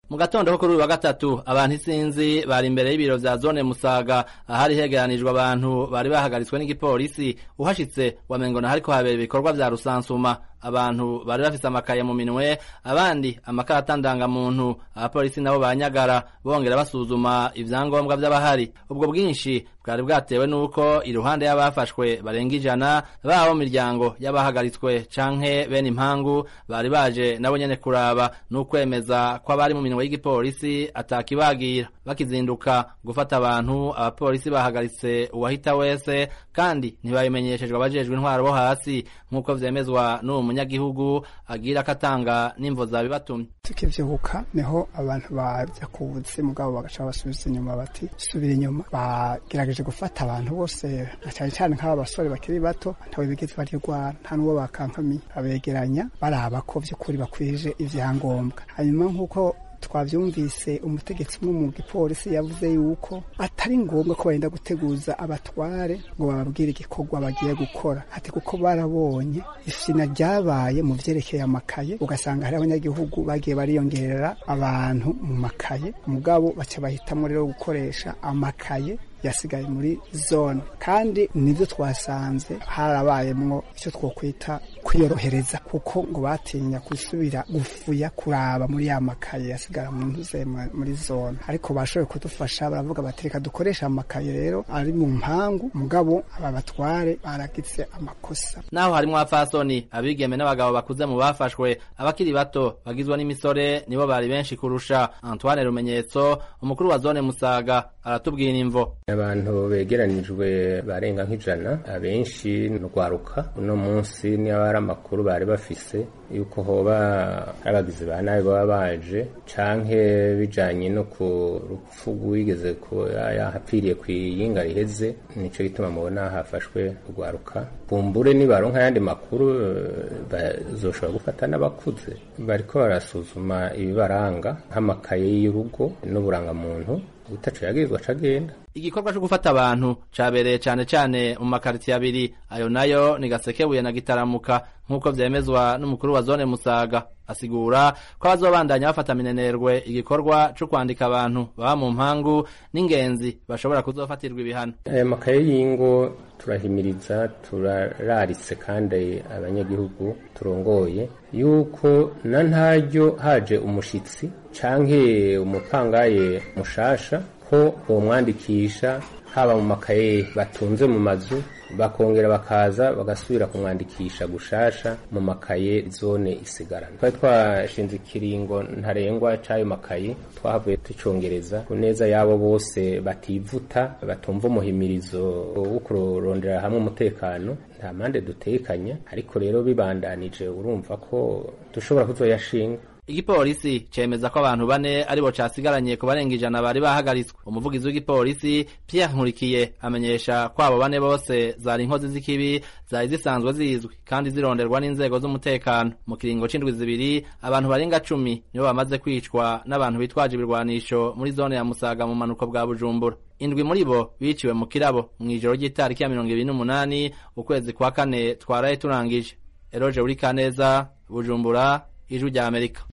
mu gatondo ko kuri uyu wa gatatu abantu isinzi bari imbere y'ibiro vya zone musaga ahari hegeranijwe abantu bari bahagaritswe n'igipolisi uhashitse wamengo na hariko habera ibikorwa vya rusansuma abantu bari bafise amakaye mu minwe abandi amakarata ndangamuntu abapolisi nabo banyagara bongera basuzuma ivyangombwa vy'abahari ubwo bwinshi bwari bwatewe n'uko iruhande y'abafashwe barenga ijana babo mu miryango y'abahagaritswe canke bene impangu bari baje nabo nyene kuraba n'ukwemeza ko abari mu minwe y'igipolisi atakibagira bakizinduka gufata abantu abapolisi bahagaritse uwahita wese kandi ntibabimenyeshejwe abajejwe intwaro bo hasi nk'uko vyemezwa n'uwo munyagihugu agira ko atanga n'imvo zabibatumye tukivyuka niho abantu baja kubuzi mugabo bagaca basubiza inyuma bati subira inyuma bagerageje gufata abantu bose na cane cane nk'aba basore bakiri bato ntawe bigeze barirwara nta n'uwo bakankamiye abegeranya baraba ko vy'ukuri bakwije ivyangombwa hanyuma nk'uko twavyumvise umutegetsi umwe mu gipolisi yavuze yuko atari ngombwa ko barinda guteguza abatware ngo bababwire igikorwa bagiye gukora ati kuko barabonye ifina ryabaye mu vyerekeye amakaye ugasanga hari abanyagihugu bagiye bariyongerera abantu mu makaye mugabo baca bahitamwo rero gukoresha amakaye yasigaye muri zone kandi nibyo twasanze harabayemwo icyo twokwita kwiyorohereza kuko ngo batinya gusubira gufuya kuraba muri ya makaye yasigara mu ntuze muri zone ariko bashoboye kudufasha baravuga bati reka dukoresha amakaye rero ari mu mpangu mugabo aba batware baragize amakosa naho harimwo abafasoni abigeme n'abagabo bakuze mu bafashwe abakiri bato bagizwe n'imisore nibo bari benshi kurusha Antoine Rumenyetso umukuru wa zone Musaga aratubwira imvo abantu begeranijwe barenga nk'ijana abenshi nurwaruka uno munsi niba hari amakuru bari bafise yuko hoba hari abagizi ba nabi baba baje canke bijanye no ku rupfu rwigeze yahapfiriye kw'iyinga riheze nico gituma mubona hafashwe urwaruka bumbure nibaronka ayandi makuru bazoshobora gufata n'abakuze bariko barasuzuma ibibaranga nk'amakaye y'urugo n'uburangamuntu utaco yagirizwa cagenda igikorwa co gufata abantu cabereye cane cane mu makaritiye abiri ayo nayo ni gasekebuye na gitaramuka nk'uko vyemezwa n'umukuru wa zone musaga asigura ko abazobandanya bafata minenerwe igikorwa co kwandika abantu baba mu mpangu n'ingenzi bashobora kuzofatirwa ibihano aya makaye y'ingo turahimiriza turararitse kandi abanyagihugu turongoye yuko na ntaryo haje umushitsi canke umupangaye mushasha ko bomwandikisha haba mu makaye batunze mu mazu bakongera bakaza bagasubira kumwandikisha gushasha mu makaye zone isigarana twari twashinze ikiringo ntarengwa c'ayo makaye twahavuye tucongereza ku neza y'abo bose bativuta batumva umuhimirizo wo kurondera hamwe umutekano nta mpande dutekanya ariko rero bibandanije urumva ko dushobora kuzoyashinga igipolisi cemeza ko abantu bane aribo casigaranye ku barenga ijana bari bahagaritswe umuvugizi w'igipolisi Pierre Nkurikiye amenyesha ko abo bane bose zari inkozi z'ikibi zari zisanzwe zizwi kandi zironderwa n'inzego z'umutekano mu kiringo c'indwi zibiri abantu barenga cumi nibo bamaze kwicwa n'abantu bitwaje ibirwanisho muri zone ya Musaga mu manuko bwa Bujumbura indwi muri bo biciwe mu kirabo mw'ijoro ry'itariki ya mirongo ibiri n'umunani ukwezi kwa kane twaraye turangije Eroje Urikaneza Bujumbura ijwi rya Amerika